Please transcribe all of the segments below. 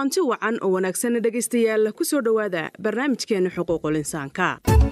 kulanti wacan oo wanaagsanna dhegaystayaal ku soo dhowaada barnaamijkeenna xuquuqul insaanka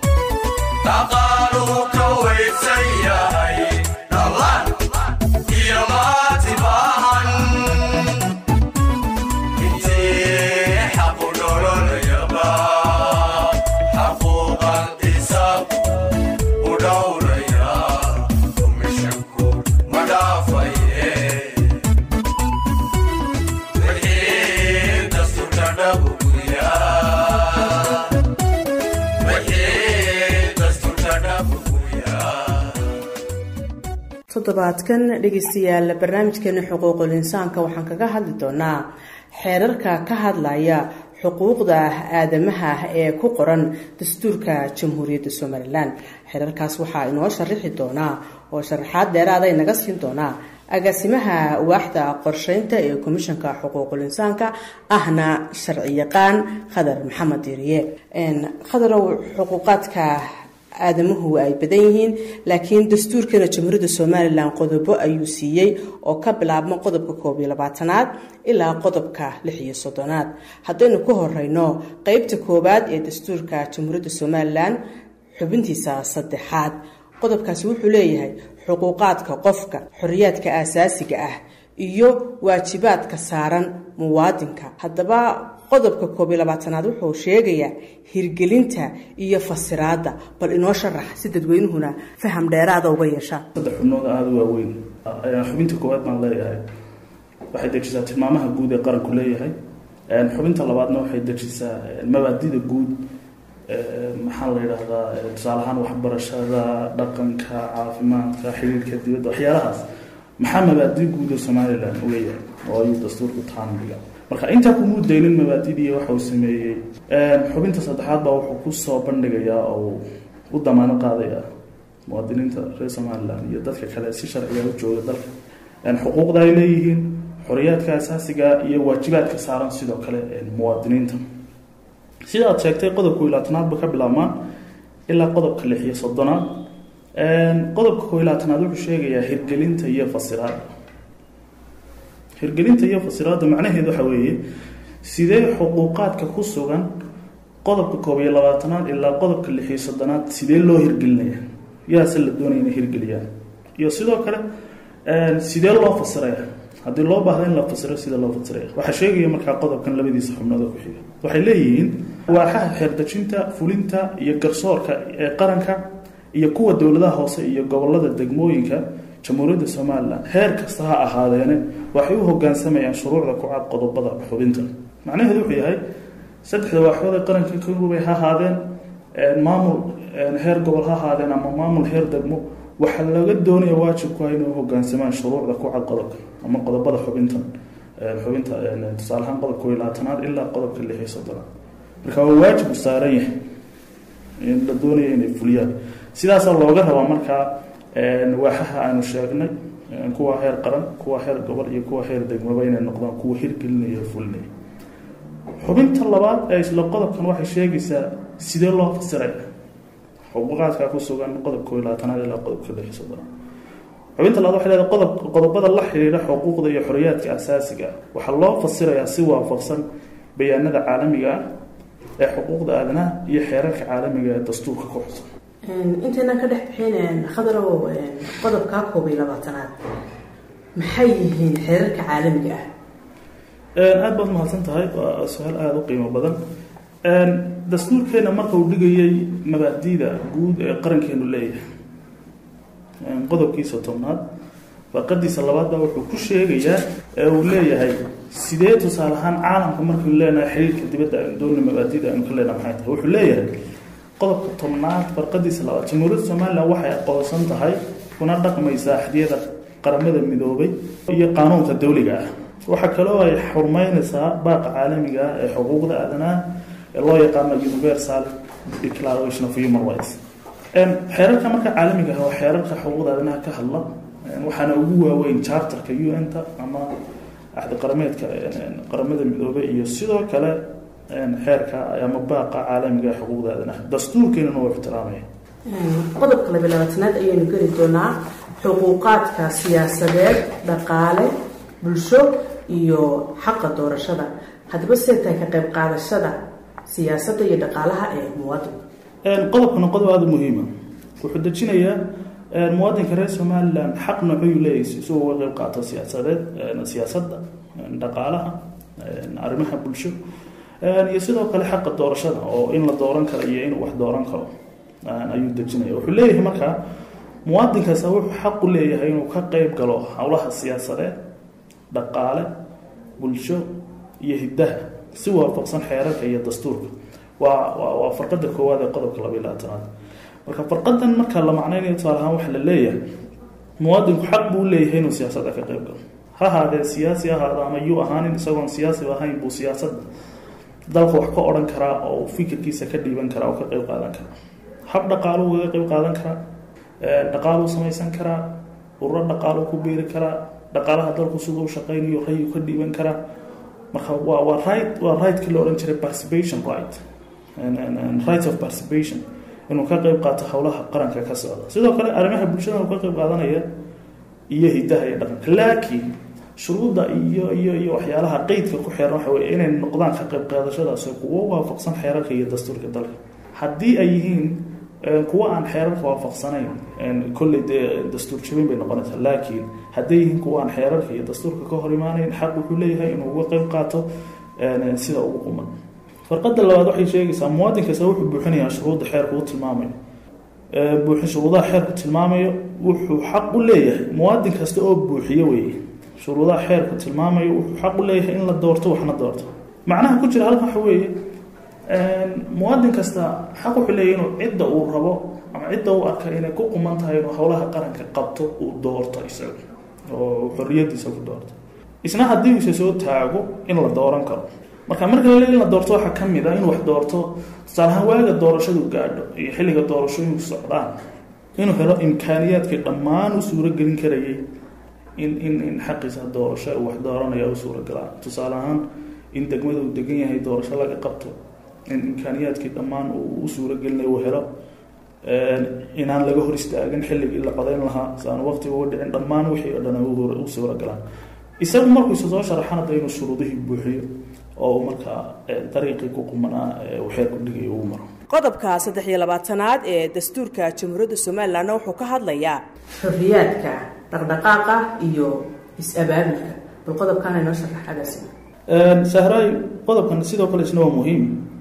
toddobaadkan dhegaystayaal barnaamijkeena xuquuqul insaanka waxaan kaga hadli doonaa xeerarka ka hadlaya xuquuqda aadamaha ee ku qoran dastuurka jamhuuriyadda somalilan xeerarkaas waxaa inoo sharaxi doonaa oo sharaxaad dheeraada inaga siin doonaa agaasimaha waaxda qorsheynta ee komishanka xuquuqul insaanka ahna sharci yaqaan khadar maxamed diiriye khadarow xuquuqaadka aadamuhu ay badan yihiin laakiin dastuurkeena jamhuuriyadda somalilan qodobo ayuu siiyey oo ka bilaabmo qodobka koob iyo labaatanaad ilaa qodobka lix iyo soddonaad haddaynu ku horeyno qeybta koowaad ee dastuurka jamhuuriyadda somalilan xubintiisa saddexaad qodobkaasi wuxuu leeyahay xuquuqaadka qofka xoriyaadka aasaasiga ah iyo waajibaadka saaran muwaadinka haddaba qodobka koob iyo labaatanaad wuxuu sheegayaa hirgelinta iyo fasiraadda bal inoo sharax si dadweynuhuna faham dheeraada uga yeeshaan saddex xubnood aada u waaweyn xubinta koowaad baan leeyahay waxay dejisaa tilmaamaha guud ee qaranku leeyahay xubinta labaadna waxay dejisaa mabaadida guud maxaa la yidhaahdaa tusaale ahaan waxbarashada dhaqanka caafimaadka xiriirka dibadda waxyaalahaas maxaa mabaadi guud oo somalilan u leeyahay oo ayuu dastuurku taanbiga marka intaa kumuu daynin mabaadidii waxa uu sameeyey xubinta saddexaad baa wuxuu kusoo bandhigayaa oo u damaano qaadaya muwaadiniinta reer somalilan iyo dadka kale si sharciga u jooga dalka xuquuqda ay leeyihiin xoriyaadka asaasiga iyo waajibaadka saaran sidoo kale muwaadiniinta sida aad sheegtay qodobka ilaatanaad ba ka bilaabmaan ilaa qodobka lix iyo soddonaad qodobka koo ilaatanaad wuxuu sheegayaa hirgelinta iyo fasiraada hirgelinta iyo fasiraadda macnaheedu waxa weeye sidee xuquuqaadka ku sugan qodobka koob iyo labaatanaad ilaa qodobka lix iyo soddonaad sidee loo hirgelinaya yaase la doonaya inay hirgeliyaan iyo sidoo kale sidee loo fasiraya haddii loo baahda in la fasiro sida loo fasiraya waxaa sheegaya markaa qodobkan labadiisa xubnood oo ku xiga waxay leeyihiin waaxaha xeerdejinta fulinta iyo garsoorka ee qaranka iyo kuwa dowladaha hoose iyo gobolada degmooyinka jamhuuriyadda somalilan heer kasta ha ahaadeene waxay u hogaansamayaan shuruucda ku cad qodobada xubinta macnaheedu wuxuu yahay saddexda waaxood ee qaranka kagubay ha ahaadeen maamul heer gobol ha ahaadeen ama maamul heer degmo waxaa laga doonaya waajibku ah inay u hogaansamaan shuruucda ku cad qodobka ama qodobada xubintan xubinta tusaale ahaan qodobka kow iyo labaatanaad ilaa qodobka lix iyo soddonaad marka waa waajibu saaran yahay la doonaya inay fuliyaan sidaasaa looga rabaa markaa waaxaha aanu sheegnay kuwa heer qaran kuwa heer gobol iyo kuwa heer degmaba inay noqdaan kuwa hirgelinaya fulinaya xubinta labaad ee isla qodobkan waxay sheegaysaa sidee loo fasiray xuquuqaadka ku sugan qodobka kow iyo labaatanaad ilaa qodobka lix iyo soddonaad xubinta labaad waxay leedahay qodob qodobada la xiriira xuquuqda iyo xoriyaadka asaasiga ah waxaa loo fasirayaa si waafaqsan bayaanada caalamiga ah ee xuquuqda aadanaha iyo xeerarka caalamiga ee dastuurka ku xusan intaynan ka dhex bixin khadarow qodobkaa koob iyo labaatanaad maxay yihiin xeerarka caalamiga ah aada baad mahadsan tahay waa su-aal aada u qiimo badan dastuurkeena marka uu dhigayay mabaadida guud ee qarankeenu leeyahay qodobkiisa tobnaad farqadiisa labaad baa wuxuu ku sheegayaa ee uu leeyahay sidee tusaale ahaan caalamka markaynu leenahay xiriirka dibadda aynu doona mabaadida aynu ka leenahay maxay tahay wuxuu leeyahay qodobka tobnaad farqadiisa labaad jamhuuriyadda somalilan waxay aqoonsan tahay kuna dhaqmaysaa axdiyada qaramada midoobay iyo qaanuunka dawliga ah waxaa kaloo ay xurmeynaysaa baaqa caalamiga ah ee xuquuqda aadanaha ee loo yaqaano universal declaration of human rights xeerarka marka caalamiga ah waa xeerarka xuquuqda aadanaha ka hadla waxaana ugu waaweyn charterka u n-ta ama axdi qarameedka qaramada midoobay iyo sidoo kale xeerka ama baaqa caalamiga ee xuquuqda aadanaha dastuurkeenuna waa ixtiraamaya qodobka labiy labaatanaad ayaynu geli doonaa xuquuqaadka siyaasadeed dhaqaale bulsho iyo xaqa doorashada haddaba see tahay ka qayb qaadashada siyaasadda iyo dhaqaalaha ee muwaadinka qodobkana qodob aada u muhiima wuxuu dejinayaa muwaadinka reer somalilan xaq noocuyuu leeyahay si uu uga qayb qaato siyaasadeed siyaasadda dhaqaalaha arrimaha bulsho iyo sidoo kale xaqa doorashada oo in la dooran karo iyo inuu wax dooran karo ayuu dejinaya wuxuu leeyahay markaa muwaadinkaasa wuxuu xaq u leeyahay inuu ka qeyb galo howlaha siyaasadeed dhaqaale bulsho iyo hiddaha si waafaqsan xeerarka iyo dastuurka waa waa farqada koowaad ee qodobka labaiy labaatanaad marka farqadan marka la macnaynayo tusaale ahaan waxa la leeyahay muwaadinku xaq buu leeyahay inuu siyaasadda ka qeyb galo ha ahaadee siyaasi ahaada ama yuu ahaanin isagoon siyaasi ahayn buu siyaasadda dalka wax ka odhan karaa oo fikirkiisa ka dhiiban karaa oo ka qeyb qaadan karaa hab dhaqaaluu kaga qeyb qaadan karaa dhaqaaluu samaysan karaa ururo dhaqaaluu ku beeri karaa dhaqaalaha dalku siduu u shaqeynayo rayuu ka dhiiban karaa marka waa waa right waa rightkii la odhan jiray participation right right of participation inuu ka qeyb qaato howlaha qaranka ka socda sidoo kale arrimaha bulshada uu ka qeyb qaadanaya iyo hidaha iyo dhaqanka laakiin shuruudda iyo iyo iyo waxyaalaha qeydka ku xeeran waxa weye inay noqdaan ka qeyb qaadashadaasi kuwo waafaqsan xeerarka iyo dastuurka dalka haddii ay yihiin kuwa aan xeerarka waafaqsanayn kolley dee dastuur jabin bay noqonaysaa laakiin hadday yihiin kuwa aan xeerarka iyo dastuurka ka hor imaanayn xaq wuxuu leeyahay inuu uga qeyb qaato sida ugu quman farqada labaad waxay sheegaysaa muwaadin kasta wuxuu buuxinayaa shuruudda xeerka u tilmaamayo buuxin shuruudaha xeerku tilmaamayo wuxuu xaq u leeyahay muwaadin kasta oo buuxiyo weeye shuruudaha xeerku tilmaamayo wuxuu xaq u leeyahay in la doorto waxna doorto macnaha ku jira halkan waxa weeye muwaadin kasta xaq wuxuu leeyahay inuu cidda uu rabo ama cidda uu arka inay ku quman tahay inuu howlaha qaranka qabto uu doorto isaga oo xorriyadiisa ku doorto isna haddii uuse soo taago in la dooran karo marka marka la in la doorto waxaa ka mid a in wax doorto tusaalahaan waaga doorashadu gaadho iyo xilliga doorashooyinku socdaan inuu helo imkaaniyaadkii dhammaan u suuragelin karayay in in in xaqiisa doorasho uu wax dooranaya u suuragalaa tusaale ahaan in degmada uu degan yahay doorasho laga qabto in imkaaniyaadkii dhammaan uu u suuragelinayo uu helo inaan laga hor istaagin xilligii la codayn lahaa si aan waqtiga uga dhicin dhammaan wixii o dhan u suuragalaan isagu markuu isa soo sharaxana da inuu shuruudihii buuxiyo oo markaa dariiqii ku qumanaa uu xeerku dhigay ugu maro qodobka saddex iyo labaatanaad ee dastuurka jamhuuriyadda somalilanna wuxuu ka hadlayaa xorriyaadka dhaqdhaqaaqa iyo is-abaabulka bal qodobkaana inoo sharaxadaasi sahraay qodobkan sidoo kale isna waa muhiim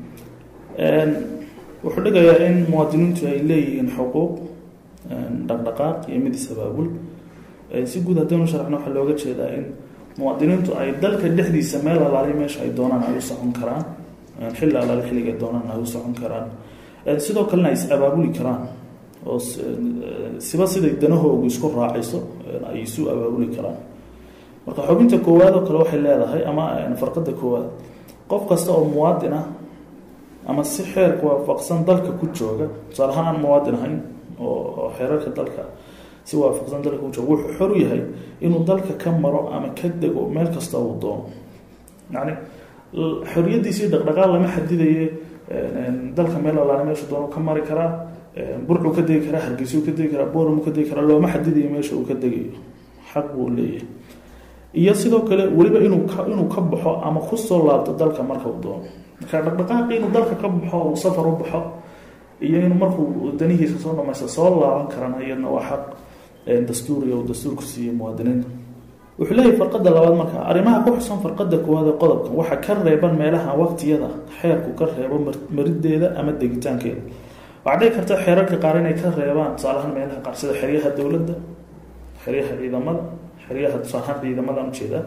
wuxuu dhigayaa in muwaadiniintu ay leeyihiin xuquuq dhaqdhaqaaq iyo mid is-abaabul si guud haddaynu sharaxno waxaa looga jeedaa in muwaadiniintu ay dalka dhexdiisa meel alaali meesha ay doonaan ay u socon karaan xilli alaali xilliga doonaan ay u socon karaan sidoo kalena ay is-abaabuli karaan oo siba siday danahoogu isku raacayso ay isu abaabuli karaan marka xubinta koowaad oo kale waxay leedahay ama farqada koowaad qof kasta oo muwaadin ah ama si xeerka waafaqsan dalka ku jooga tusaale ahaan aan muwaadin ahayn oo xeerarka dalka si waafaqsan dalka ku jooga wuxuu xor u yahay inuu dalka ka maro ama ka dego meel kasta uu doono yacni xoriyadiisii dhaqdhaqaal lama xadidaye dalka meel alaale meeshu doono ka mari karaa burcuu ka degi karaa hargeysuu ka degi karaa boormuu ka degi karaa looma xadidayo meesha uu ka degayo xaq buu leeyahay iyo sidoo kale weliba inuu ka inuu ka baxo ama kusoo laabto dalka marka uu doono marka dhaqdhaqaaqi inuu dalka ka baxo uu safar u baxo iyo inuu markuu danihiisa soo dhamaysta soo laaban karana iyadna waa xaq dastuuriga uu dastuurku siiyey muwaadiniinta wuxuu leeyahay farqada labaad marka arrimaha ku xusan farqada koowaad ee qodobkan waxaa ka reeban meelaha waqtiyada xeerku ka reebo marideeda ama degitaankeeda waxaa dhici karta xeerarka qaar inay ka reebaan tusaalahaan meelaha qaar sida xeryaha dowladda xeryaha ciidamada xeryaha tusaalahaan ciidamadan ujeeda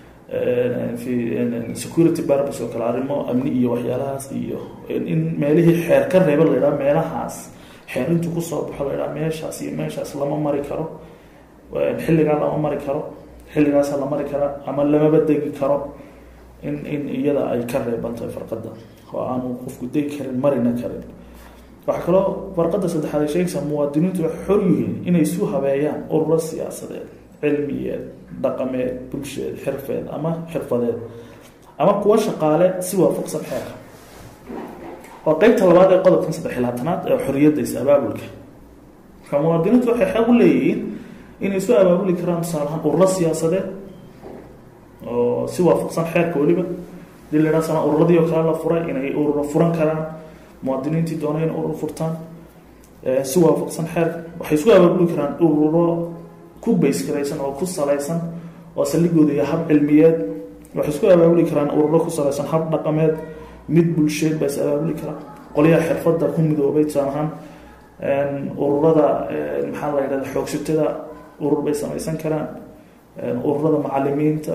security barbs oo kale arrimo amni iyo waxyaalahaas iyo in meelihii xeer ka reeba la idhaha meelahaas xeer intuu kusoo baxo la idhaha meeshaas iyo meeshaas lama mari karo xilligaa lama mari karo xilligaasa la mari karaa ama lamaba degi karo in in iyada ay ka reebantahay farqada oo aanu qofku degi karin marina karin waxaa kaloo farqada saddexaad ay sheegaysaa muwaadiniintu waxay xor yihiin inay isu habeeyaan ururo siyaasadeed cilmiyeed dhaqameed bulsheed xirfeed ama xirfadeed ama kuwa shaqaale si waafaqsan xeerka waa qeybta labaad ee qodobkan saddex iyo labaatanaad ee xoriyadda is-abaabulka marka muwaadiniintu waxay xaq u leeyihiin inay isu abaabuli karaan tusaalahaan ururo siyaasadeed oo si waafaqsan xeerka weliba hadii la yidhaha sama ururadii oo kale la furay inay ururo furan karaan muwaadiniintii doonay inay urur furtaan si waafaqsan xeerka waxay isku abaabuli karaan ururo ku baysgaraysan oo ku salaysan oo saldhigooda iyo hab cilmiyeed waxay isku abaabuli karaan ururo ku salaysan hab dhaqameed mid bulsheed baa is abaabuli karaa qolyaha xirfadda ku midoobay tusaale ahaan ururada maxaa la yidhahda xoogsatada urur bay samaysan karaan ururada macalimiinta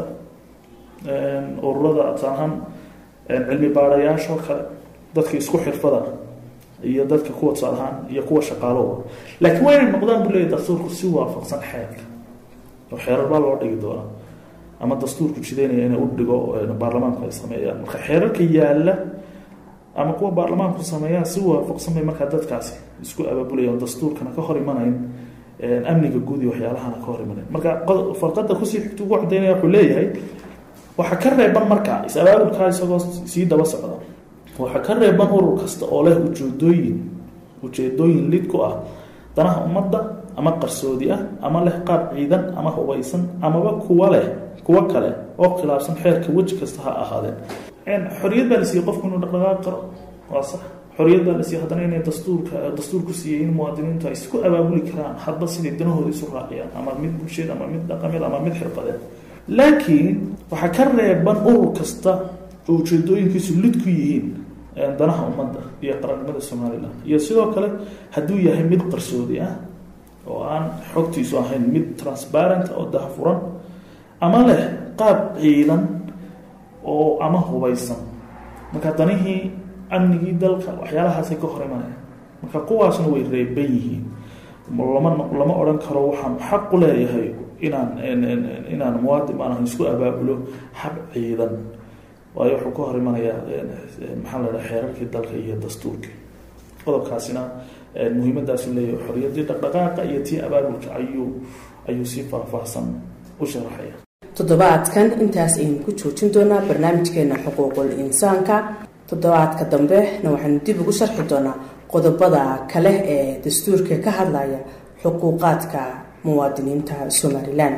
ururada tusaale ahaan cilmi baarayaashoo kale dadka isku xirfada iyo dadka kuwa tusaale ahaan iyo kuwa shaqaalowa laakiin waa inay noqdaan buu leeyahy dastuurku si waafaqsan xeerka oo xeerar baa loo dhigi doonaa ama dastuurku jideynaya inay u dhigo baarlamaanku ay sameeyaan marka xeerarka yaalla ama kuwa baarlamaanku sameeyaan si waafaqsan bay markaa dadkaasi isku abaabulayaan dastuurkana ka hor imanayn amniga guud iyo waxyaalahana ka hor imanayn marka farqada kusii xigta ugu cadaynaya wuxuu leeyahay waxaa ka reeban marka is-abaabulkaa isagoo sii daba socda waxaa ka reeban urur kasta oo leh ujeedooyin ujeedooyin lid ku ah danaha ummadda ama qarsoodi ah ama leh qaab ciidan ama hubaysan amaba kuwa leh kuwo kale oo khilaafsan xeerka weji kasta ha ahaadeen xoriyad baa la siiyey qofku inuu dhaqdhaqaaq karo waa sax xoriyad baa la siiyey haddana inay dastuurka dastuurku siiyey in muwaadiniintu ay isku abaabuli karaan hadba siday danahooda isu raaciyaan ama mid bulsheed ama mid dhaqameed ama mid xirfadeed laakiin waxaa ka reeban urur kasta oo ujeedooyinkiisu lid ku yihiin danaha ummadda iyo qarannimada somalilan iyo sidoo kale hadduu yahay mid qarsoodi ah oo aan xogtiisu ahayn mid transparent oo dahafuran ama leh qaab ciidan oo ama hubaysan marka danihii amnigii dalka waxyaalahaasay ka hor imanayaan marka kuwaasna way reeban yihiin lama lama odhan karo waxaan xaq u leeyahay inaan inaan muwaadin aan isku abaabulo hab ciidan waayo wuxuu ka hor imanayaa maxaa la dhaha xeerarkii dalka iyo dastuurkii qodobkaasina muhiimadaasu leeyahay xoriyadii dhaqdhaqaaqa iyo tii abaabulka ayuu ayuu si faahfaahsan u sharaxaya toddobaadkan intaas aynu ku joojin doonaa barnaamijkeena xuquuqul insaanka toddobaadka dambena waxaynu dib ugu sharxi doonaa qodobada kale ee dastuurka ka hadlaya xuquuqaadka muwaadiniinta somalilan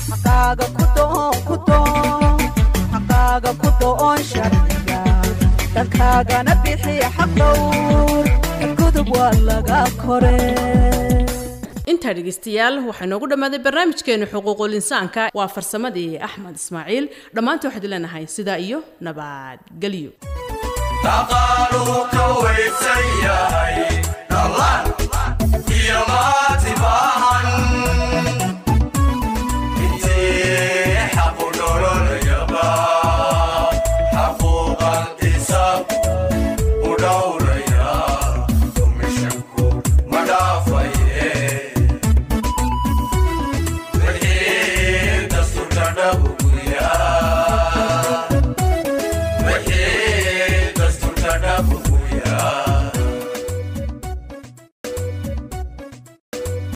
dalkaagana bixi xaqdhowr gudub waa laga kore intaa dhegeystayaal waxaa noogu dhammaaday barnaamijkeenu xuquuqul insaanka waa farsamadii axmed ismaaciil dhammaanta waxaad leenahay sidaa iyo nabadgelyo dhaqaaluhu ka waysan yahay dhalaan